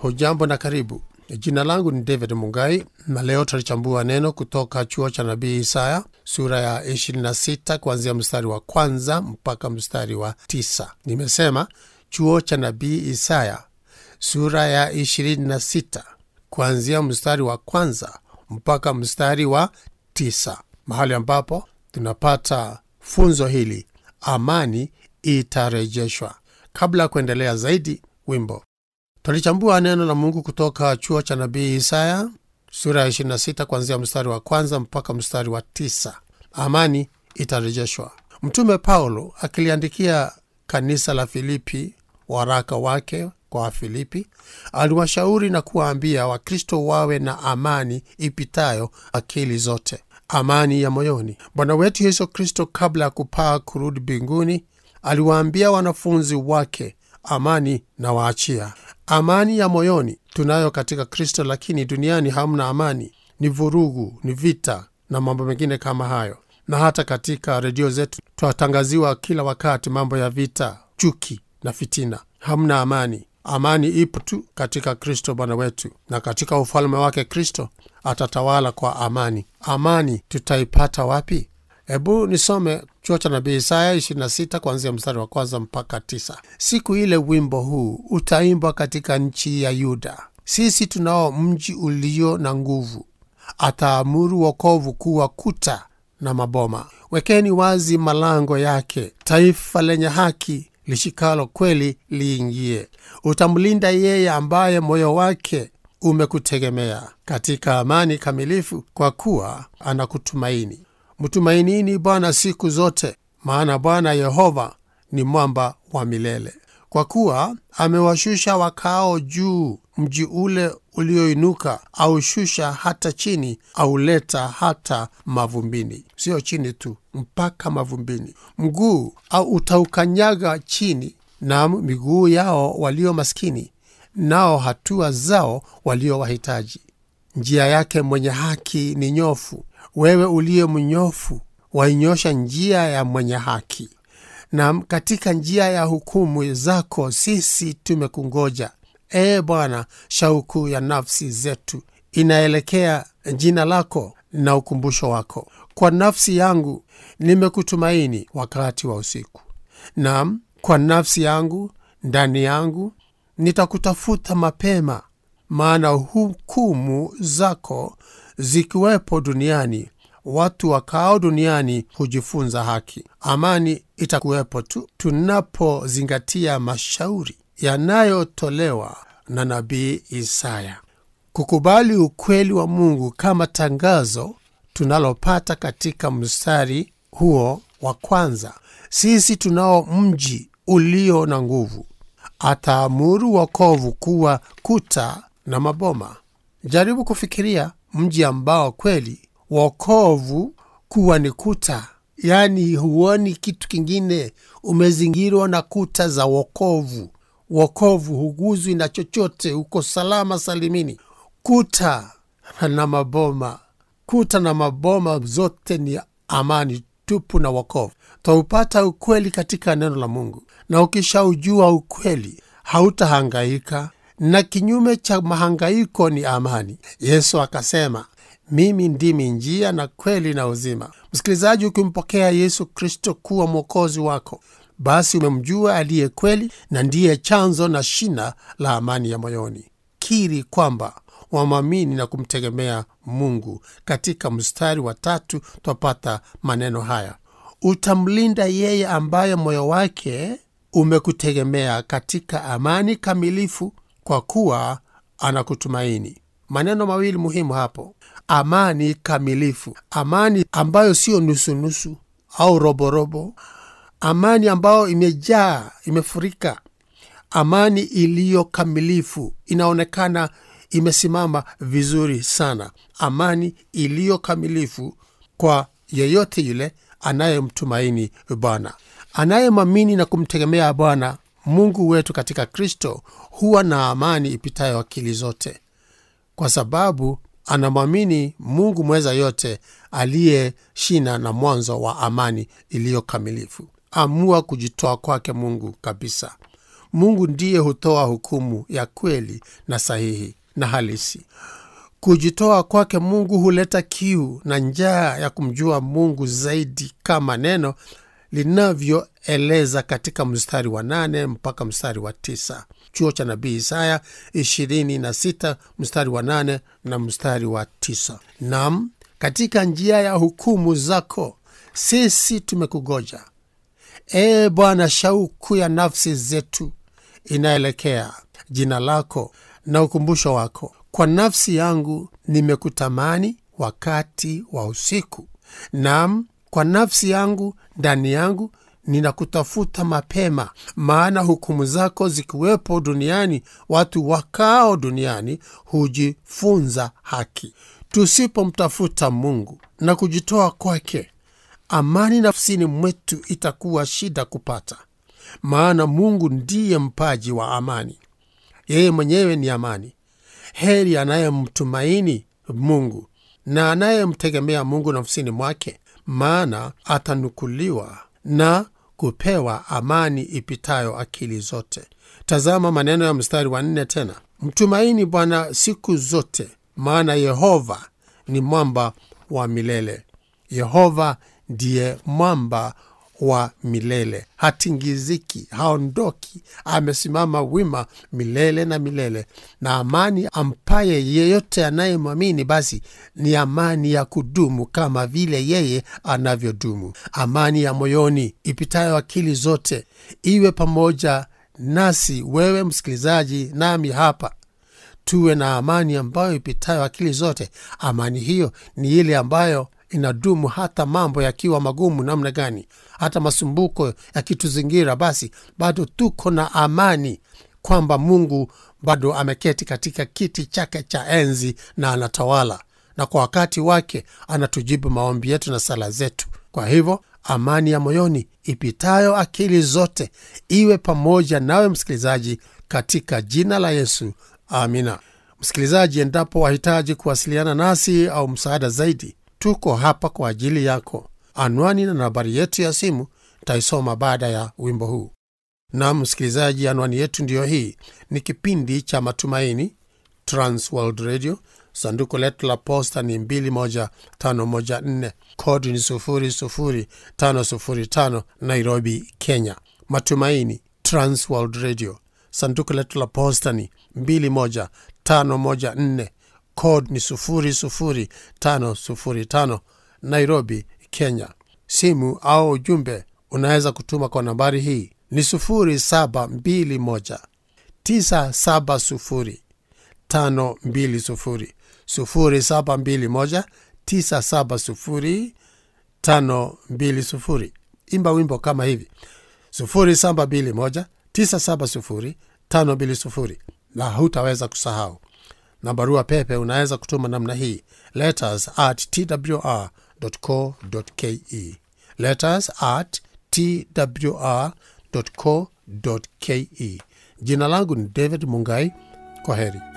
hujambo na karibu jina langu ni david mungai na leo tutalichambua neno kutoka chuo cha nabii isaya sura ya 26 kuanzia mstari wa kwanza mpaka mstari wa 9 nimesema chuo cha nabii isaya sura ya 26 kuanzia mstari wa kwanza mpaka mstari wa 9 mahali ambapo tunapata funzo hili amani itarejeshwa kabla ya kuendelea zaidi wimbo twalichambua neno la mungu kutoka chuo cha nabii isaya sura ya 26 kuanzia mstari wa kwanza mpaka mstari wa 9 amani itarejeshwa mtume paulo akiliandikia kanisa la filipi waraka wake kwa wafilipi aliwashauri na kuwaambia wakristo wawe na amani ipitayo akili zote amani ya moyoni bwana wetu yesu kristo kabla ya kupaa kurudi mbinguni aliwaambia wanafunzi wake amani na waachia amani ya moyoni tunayo katika kristo lakini duniani hamna amani ni vurugu ni vita na mambo mengine kama hayo na hata katika redio zetu twatangaziwa kila wakati mambo ya vita chuki na fitina hamna amani amani ipo tu katika kristo bwana wetu na katika ufalme wake kristo atatawala kwa amani amani tutaipata wapi hebu nisome chuo cha nabii isaya 26 kuanzia mstari wa kwanza mpaka 9 siku ile wimbo huu utaimbwa katika nchi ya yuda sisi tunao mji ulio na nguvu ataamuru wokovu kuwa kuta na maboma wekeni wazi malango yake taifa lenye haki lishikalo kweli liingie utamlinda yeye ambaye moyo wake umekutegemea katika amani kamilifu kwa kuwa anakutumaini mtumainini bwana siku zote maana bwana yehova ni mwamba wa milele kwa kuwa amewashusha wakao juu mji ule ulioinuka aushusha hata chini auleta hata mavumbini sio chini tu mpaka mavumbini mguu au utaukanyaga chini na miguu yao walio maskini nao hatua zao walio wahitaji njia yake mwenye haki ni nyofu wewe uliye mnyofu wainyosha njia ya mwenye haki na katika njia ya hukumu zako sisi tumekungoja ee bwana shauku ya nafsi zetu inaelekea jina lako na ukumbusho wako kwa nafsi yangu nimekutumaini wakati wa usiku nam kwa nafsi yangu ndani yangu nitakutafuta mapema maana hukumu zako zikiwepo duniani watu wakao duniani hujifunza haki amani itakuwepo tu tunapozingatia mashauri yanayotolewa na nabii isaya kukubali ukweli wa mungu kama tangazo tunalopata katika mstari huo wa kwanza sisi tunao mji ulio na nguvu ataamuru wokovu kuwa kuta na maboma jaribu kufikiria mji ambao kweli wokovu kuwa ni kuta yaani huoni kitu kingine umezingirwa na kuta za wokovu wokovu huguzwi na chochote uko salama salimini kuta na maboma kuta na maboma zote ni amani tupu na wokovu twaupata ukweli katika neno la mungu na ukishaujua ukweli hautahangaika na kinyume cha mahangaiko ni amani yesu akasema mimi ndimi njia na kweli na uzima msikilizaji ukimpokea yesu kristo kuwa mwokozi wako basi umemjua aliye kweli na ndiye chanzo na shina la amani ya moyoni kiri kwamba wamwamini na kumtegemea mungu katika mstari wa tatu twapata maneno haya utamlinda yeye ambaye moyo wake umekutegemea katika amani kamilifu kwa kuwa anakutumaini maneno mawili muhimu hapo amani kamilifu amani ambayo siyo nusunusu au roborobo amani ambayo imejaa imefurika amani iliyo kamilifu inaonekana imesimama vizuri sana amani iliyo kamilifu kwa yeyote yule anayemtumaini bwana anayemwamini na kumtegemea bwana mungu wetu katika kristo huwa na amani ipitayo akili zote kwa sababu anamwamini mungu mweza yote aliye shina na mwanzo wa amani iliyo kamilifu amua kujitoa kwake mungu kabisa Mungu ndiye hutoa hukumu ya kweli na sahihi na halisi. Kujitoa kwake Mungu huleta kiu na njaa ya kumjua Mungu zaidi, kama neno linavyoeleza katika mstari wa nane mpaka mstari wa tisa chuo cha nabii Isaya 26 mstari wa nane na mstari wa tisa. Nam, katika njia ya hukumu zako sisi tumekugoja, ee Bwana. Shauku ya nafsi zetu inaelekea jina lako na ukumbusho wako. Kwa nafsi yangu nimekutamani wakati wa usiku, nam kwa nafsi yangu ndani yangu ninakutafuta mapema. Maana hukumu zako zikiwepo duniani, watu wakao duniani hujifunza haki. Tusipomtafuta Mungu na kujitoa kwake, amani nafsini mwetu itakuwa shida kupata, maana Mungu ndiye mpaji wa amani. Yeye mwenyewe ni amani. Heri anayemtumaini Mungu na anayemtegemea Mungu nafsini mwake, maana atanukuliwa na kupewa amani ipitayo akili zote. Tazama maneno ya mstari wa nne tena, mtumaini Bwana siku zote, maana Yehova ni mwamba wa milele. Yehova ndiye mwamba wa milele, hatingiziki, haondoki, amesimama wima milele na milele. Na amani ampaye yeyote anayemwamini, basi ni amani ya kudumu kama vile yeye anavyodumu. Amani ya moyoni ipitayo akili zote iwe pamoja nasi, wewe msikilizaji, nami hapa tuwe na amani ambayo ipitayo akili zote. Amani hiyo ni ile ambayo inadumu hata mambo yakiwa magumu namna gani, hata masumbuko yakituzingira, basi bado tuko na amani kwamba Mungu bado ameketi katika kiti chake cha enzi na anatawala, na kwa wakati wake anatujibu maombi yetu na sala zetu. Kwa hivyo amani ya moyoni ipitayo akili zote iwe pamoja nawe msikilizaji, katika jina la Yesu, amina. Msikilizaji, endapo wahitaji kuwasiliana nasi au msaada zaidi tuko hapa kwa ajili yako. Anwani na nambari yetu ya simu taisoma baada ya wimbo huu. Nam msikilizaji, anwani yetu ndiyo hii. Ni kipindi cha Matumaini, Transworld Radio. Sanduku letu la posta ni 21514 kodi ni 00505 Nairobi, Kenya. Matumaini, Transworld Radio. Sanduku letu la posta ni 21514 code ni 00505 Nairobi, Kenya. Simu au ujumbe unaweza kutuma kwa nambari hii ni 0721 970 520 0721 970 520. Imba wimbo kama hivi 0721 970 520 na hutaweza kusahau na barua pepe unaweza kutuma namna hii letters at twr co ke letters at twr co ke jina langu ni david mungai kwa heri